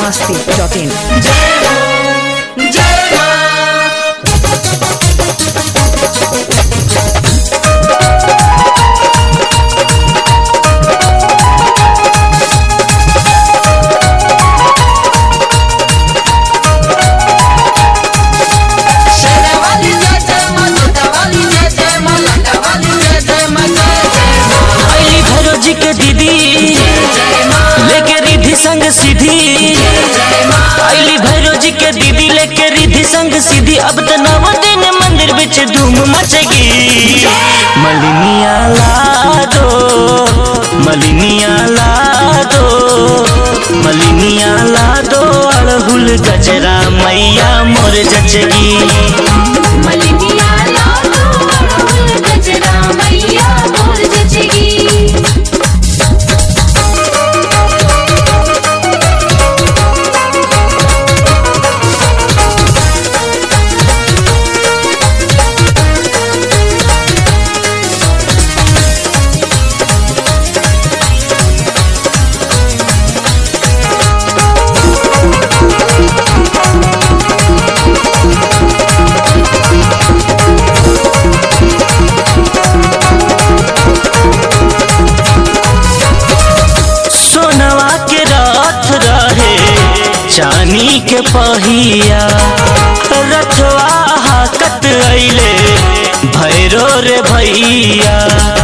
masti.in. अली भैरव जी के दीदी लेके रिधि संग सीधी अली भैरव जी के दीदी लेके रिधि संग सीधी अब तो नव दिन मंदिर बिच धूम मचेगी मलिनिया ला दो मलिनिया ला दो मलिनिया ला दो अड़हुल गजरा मैया मोर जचगी मलिनिया लाडो अड़हुल गजरा मैया मोर जचगी सोनवा के रथ रहे चानी के पहिया रथवा हाकत अइले भैरो रे भैया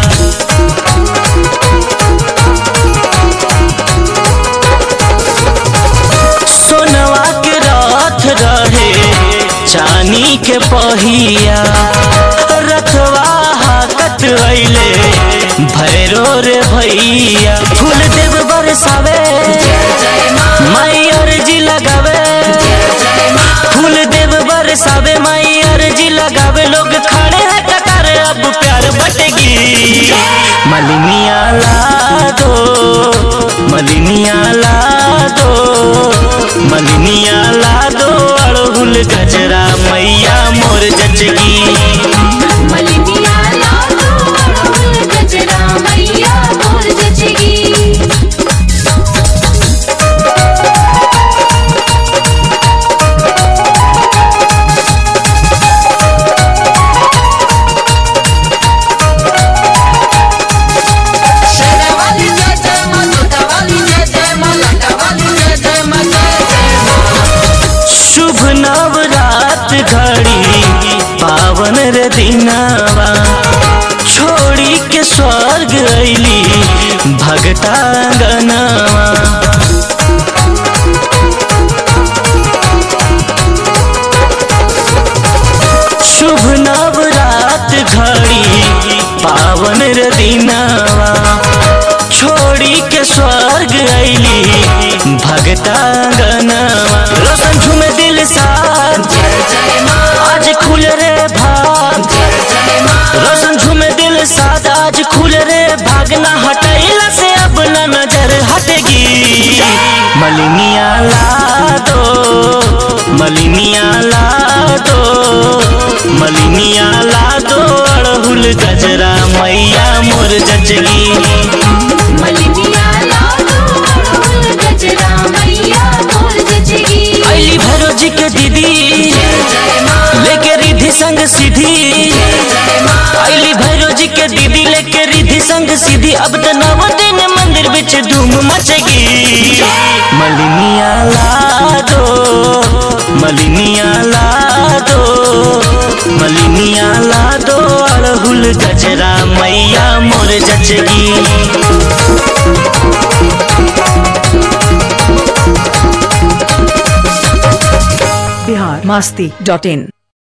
सोनवा के रथ रहे चानी के पहिया रथवा हाकत अइले भैरो रे भैया फूल देव बरसावे माई अर्जी लगावे फूल देव बरसावे माई अर्जी लगावे लोग खड़े हैं कतार अब प्यार बटेगी मलिनिया ला दो मलिनिया ला दो मलिनिया ला दो अड़हुल गजरा मैया मोर जचगी मलिनिया लाडो अड़हुल गजरा मैया मोर जचगी शुभ नवरात घड़ी पावन रे दिनावा छोड़ी के स्वर्ग अइली भगता गनावा शुभ नवरात घड़ी पावन रे दिनावा छोड़ी के स्वर्ग अइली भगता गनावा रोशन झूमे दिल साथ आज खुल रे भाग रोशन झूमे दिल साथ आज खुल रे भागना हटैला से अब न नजर हटेगी मलिनिया ला दो मलिनिया ला दो मलिनिया ला दो अड़हुल गजरा मैया मोर जचगी मलिनिया लाडो अड़हुल गजरा मैया मोर जचगी अली भैरव जी के दीदी लेके रिधि संग सीधी अली भैरव जी के दीदी लेके रिधि संग सीधी अब तो नव दिन मंदिर बिच धूम मचेगी मलिनिया ला दो मलिनिया ला दो मलिनिया ला दो अड़हुल गजरा मैया मोर जचगी Bihar masti.in.